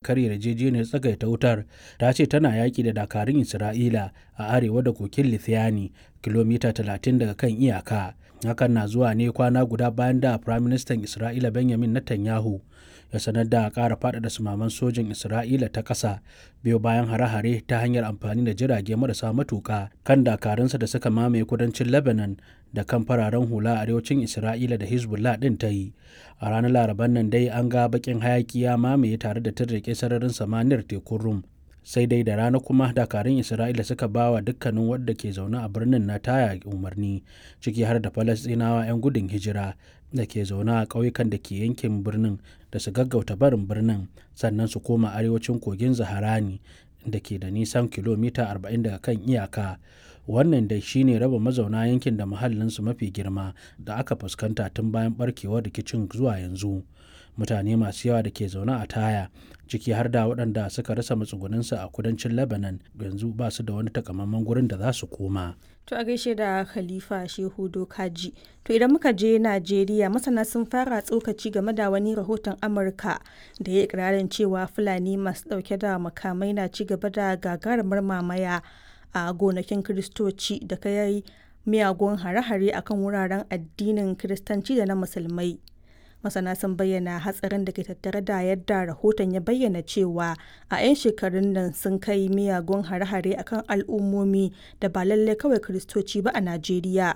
karya yarjejeniyar tsagaita wutar ta ce tana yaƙi da dakarun isra'ila a arewa da kokin lithiani kilomita 30 daga kan iyaka hakan na zuwa ne kwana guda bayan da firaministan isra'ila benjamin netanyahu ya sanar da ƙara faɗaɗa sumaman sojin isra'ila ta ƙasa biyo bayan hare-hare ta hanyar amfani da jirage marasa matuƙa kan dakarunsa da suka mamaye kudancin lebanon da kan fararen hula a arewacin isra'ila da hezbollah ɗin ta yi a ranar laraban nan dai an ga baƙin hayaki ya mamaye tare da tarrake sararin samaniyar tekun rum sai dai da rana kuma dakarun isra'ila suka ba wa dukkanin wadda ke zaune a birnin na taya umarni ciki har da falastinawa 'yan gudun hijira da ke zaune a ƙauyukan da ke yankin birnin da su gaggauta barin birnin sannan su koma arewacin kogin zaharani da ke da nisan kilomita 40 daga kan iyaka wannan dai shine raba mazauna yankin da muhallinsu mafi girma da aka fuskanta tun bayan barkewar rikicin zuwa yanzu mutane masu yawa da ke zaune a taya ciki har da waɗanda suka rasa matsugunansu a kudancin lebanon yanzu ba su da wani takamaiman gurin da za su koma To a gaishe da Khalifa Shehu Dokaji. To idan muka je Najeriya masana sun fara tsokaci game da wani rahoton Amurka da ya ikirarin cewa Fulani masu ɗauke da makamai na ci gaba da gagarumar mamaya a gonakin Kiristoci da kai miyagun hare-hare akan wuraren addinin Kiristanci da na Musulmai. masana sun bayyana hatsarin da ke tattare da yadda rahoton ya bayyana cewa a 'yan shekarun nan sun kai miyagun hare-hare akan al'ummomi da ba lallai kawai kiristoci ba a najeriya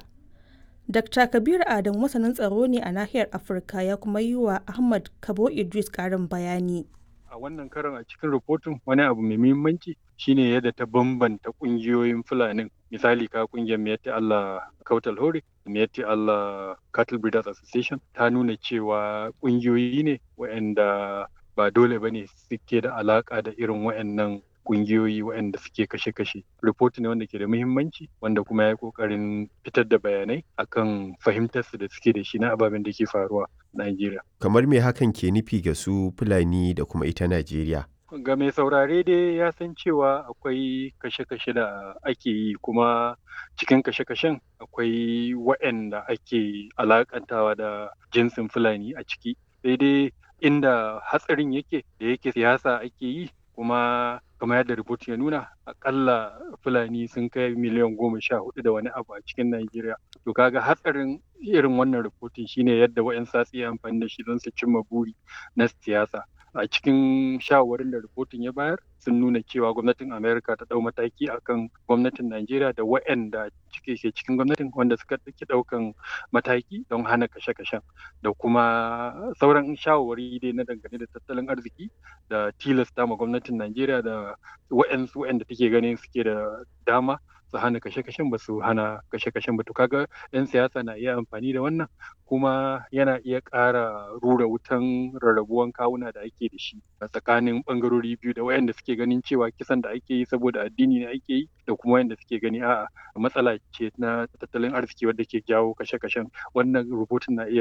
dr kabir adam masanin tsaro ne a nahiyar afirka ya kuma yi wa ahmad kabo idris karin bayani a wannan karon a cikin rahoton wani abu mai muhimmanci shine yadda ta bambanta kungiyoyin fulanin misali ka kungiyar miyatti Allah Kautal Hore miyatti Allah Cattle Breeders Association ta nuna cewa kungiyoyi ne waɗanda ba dole bane suke da alaka da irin waɗannan kungiyoyi waɗanda suke kashe-kashe. Report ne wanda ke da muhimmanci wanda kuma ya yi ƙoƙarin fitar da bayanai akan fahimtarsu da suke da shi na ababen da ke faruwa a Najeriya. Kamar me hakan ke nufi ga su Fulani da kuma ita Najeriya? Ga mai saurare dai ya san cewa akwai kashe-kashe da ake yi kuma cikin kashe-kashen akwai waɗanda ake alakantawa da jinsin Fulani a ciki. Sai dai inda hatsarin yake da yake siyasa ake yi kuma kamar yadda rubut ya nuna akalla fulani sun kai miliyan goma sha hudu da wani abu a cikin Najeriya. To kaga hatsarin irin wannan rubutun shine yadda wa'yan satsi ya amfani da shi don su cimma buri na siyasa. A cikin shawarin da rubutun ya bayar sun nuna cewa gwamnatin Amerika ta ɗau mataki akan gwamnatin Najeriya da wa'yanda cike ke cikin gwamnatin wanda suka ɗauki ɗaukan mataki don hana kashe-kashen da kuma sauran shawarwari dai na dangane da tattalin arziki da tilasta ma gwamnatin Najeriya da wa'yansu wa'yanda take ganin suke da dama su hana kashe-kashen ba su hana kashe-kashen ba to kaga 'yan siyasa na iya amfani da wannan kuma yana iya ƙara rura wutan rarrabuwan kawuna da ake da shi a tsakanin ɓangarori biyu da wayanda suke ganin cewa kisan da ake yi saboda addini ne ake yi da kuma wayanda suke gani a'a matsala ce na tattalin arziki wadda ke jawo kashe-kashen wannan rubutun na iya